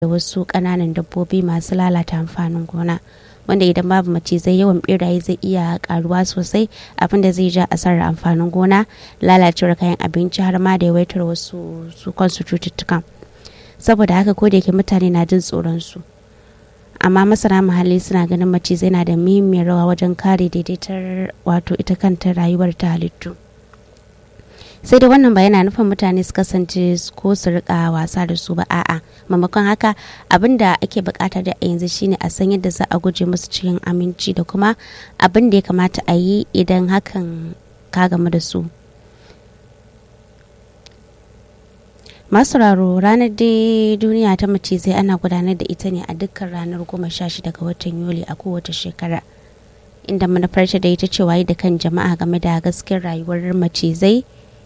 da wasu ƙananan dabbobi masu lalata amfanin gona wanda idan babu macizai yawan beraye zai iya karuwa sosai abinda zai ja asarar amfanin gona lalacewar kayan abinci har ma da yawaitar wasu su kansu cututtukan saboda haka ko da yake mutane na jin tsoron su amma masana muhalli suna ganin macizai na da muhimmiyar rawa wajen kare daidaitar wato ita kanta rayuwar ta halittu sai da wannan ba yana nufin mutane su kasance ko su rika wasa da su ba a'a maimakon haka abin da ake bukata da a yanzu shine a san yadda za a guje musu cikin aminci da kuma abin da ya kamata a yi idan hakan ka gamu da su masauraro ranar dai duniya ta macizai ana gudanar da ita ne a dukkan ranar goma sha shida ga watan yuli a kowace shekara inda manufarta da ita ce waye da kan jama'a game da gaskiyar rayuwar macizai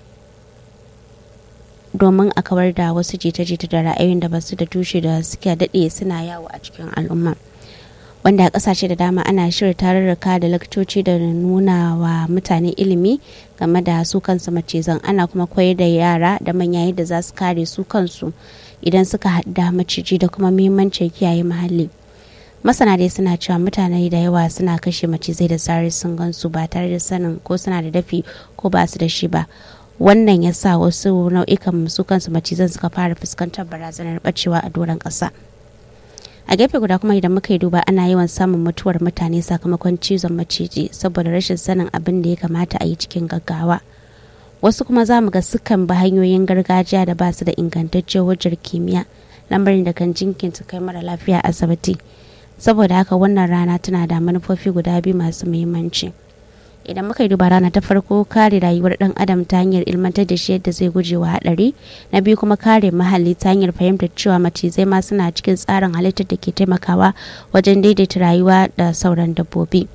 domin a kawar da wasu jita-jita da ra'ayoyin da basu da tushe da suke daɗe suna yawo a cikin al'umma wanda a ƙasashe da dama ana shirya tarurruka da lakcoci da nuna wa mutane ilimi game da su kansu macizan ana kuma koyar da yara da manya yadda za su kare su kansu idan suka haɗa maciji da kuma muhimmancin kiyaye muhalli masana dai suna cewa mutane da yawa suna kashe macizai da zarar sun gansu ba tare da sanin ko suna da dafi ko ba su da shi ba wannan ya sa wasu nau'ikan su kansu macizan suka fara fuskantar barazanar bacewa a doron ƙasa a gefe guda kuma idan muka yi duba ana yawan samun mutuwar mutane sakamakon cizon maciji saboda rashin sanin abin da ya kamata a yi cikin gaggawa wasu kuma za mu ga sukan bi hanyoyin gargajiya da ba su da ingantaccen hujjar kimiyya lambarin da kan jinkinta kai mara lafiya asibiti saboda haka wannan rana tana da manufofi guda biyu masu muhimmanci. idan muka yi duba rana ta farko kare rayuwar dan adam ta hanyar ilmantar da shi yadda zai guje wa hadari na biyu kuma kare muhalli ta hanyar fahimtar cewa macizai ma suna cikin tsarin halittar da ke taimakawa wajen daidaita rayuwa da sauran dabbobi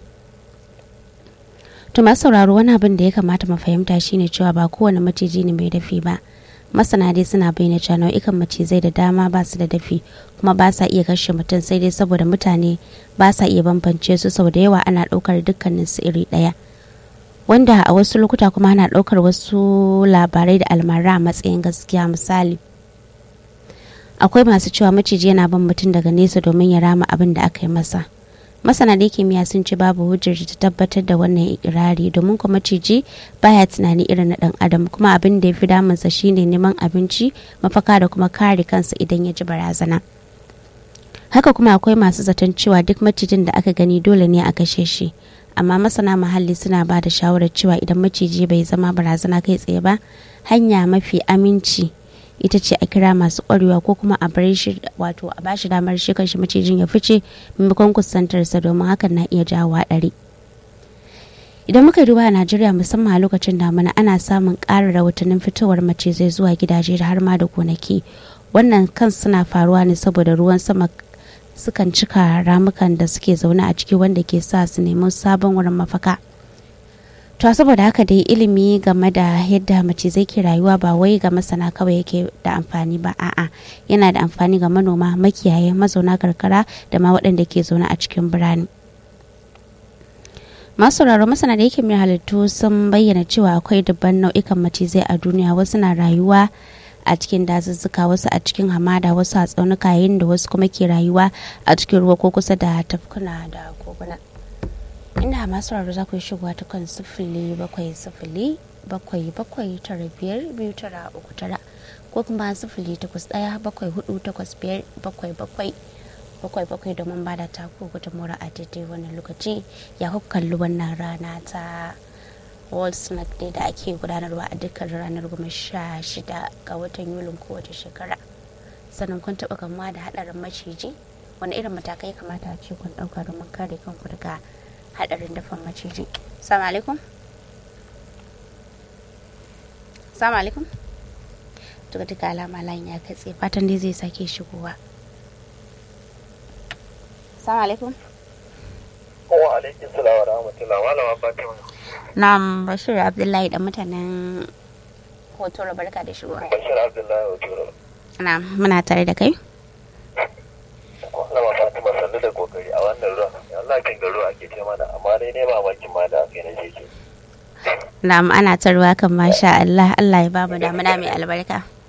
to masu sauraro wani abin da ya kamata mu fahimta shine cewa ba kowane maciji ne mai dafi ba masana dai suna bayyana cewa nau'ikan macizai da dama ba su da dafi kuma ba sa iya kashe mutum sai dai saboda mutane ba sa iya bambance su sau da yawa ana ɗaukar dukkanin su iri ɗaya wanda a wasu lokuta kuma ana ɗaukar wasu labarai da almara a matsayin gaskiya misali akwai masu cewa maciji yana bin mutum daga nesa domin ya rama abin da aka yi masa masana da kimiyya sun ce babu hujjar ta tabbatar da wannan ikirari domin kuma maciji baya tunani irin na dan adam kuma abin da ya fi damunsa shine neman abinci mafaka da kuma kare kansa idan ya ji barazana haka kuma akwai masu zaton cewa duk macijin da aka gani dole ne a kashe shi amma masana muhalli suna ba da shawarar cewa idan maciji bai zama barazana kai tsaye ba hanya mafi aminci ita ce a kira masu kwarewa ko kuma a bar shi wato a bashi damar shi kanshi macijin ya fice maimakon kusantarsa domin hakan na iya jawo haɗari idan muka duba a najeriya musamman a lokacin damina ana samun ƙarin rahotannin fitowar macizai zuwa gidaje har ma da gonaki wannan kan suna faruwa ne saboda ruwan sama sukan cika ramukan da suke zaune a ciki wanda ke sa su nemi sabon wurin mafaka to saboda haka dai ilimi game da yadda macizai ke rayuwa ba wai ga masana kawai yake da amfani ba a'a yana da amfani ga manoma makiyaye mazauna karkara da ma waɗanda ke zaune a cikin birane masu sauraro masana da yake mai halittu sun bayyana cewa akwai dubban nau'ikan macizai a duniya wasu na rayuwa a cikin dazuzzuka wasu a cikin hamada wasu a tsaunuka yayin da wasu kuma ke rayuwa a cikin ruwa ko kusa da tafkuna da koguna inda masu raro za ku yi shigowa ta kan sifili bakwai sifili bakwai bakwai tara biyar biyu tara uku tara ko kuma sifili takwas ɗaya bakwai hudu takwas biyar bakwai bakwai bakwai bakwai domin ba da taku gudunmura a daidai wannan lokaci ya kalli wannan rana ta world snack day da ake gudanarwa a dukkan ranar goma sha shida ga watan yulin kowace shekara sannan kun taɓa gamuwa da haɗarin maciji wani irin matakai kamata a ce kun ɗauka domin kare kanku daga haɗarin dafan maciji salamu alaikum salamu alaikum daga duka alama layin ya katse fatan dai zai sake shigowa salamu alaikum wa alaikum salam wa rahmatullah malama fatima Na'am Bashir Abdullahi da mutanen Hotoro barka da shigowa. bashir abdullahi hotoro Na'am muna tare da kai. malama fatima sannu da kokari a wannan ruwan Allah kin ga ruwa ake ce mana amma dai ne mamakin ma da aka yi na jeje Na'am ana ta ruwa kan masha Allah Allah ya ba mu damuna mai albarka.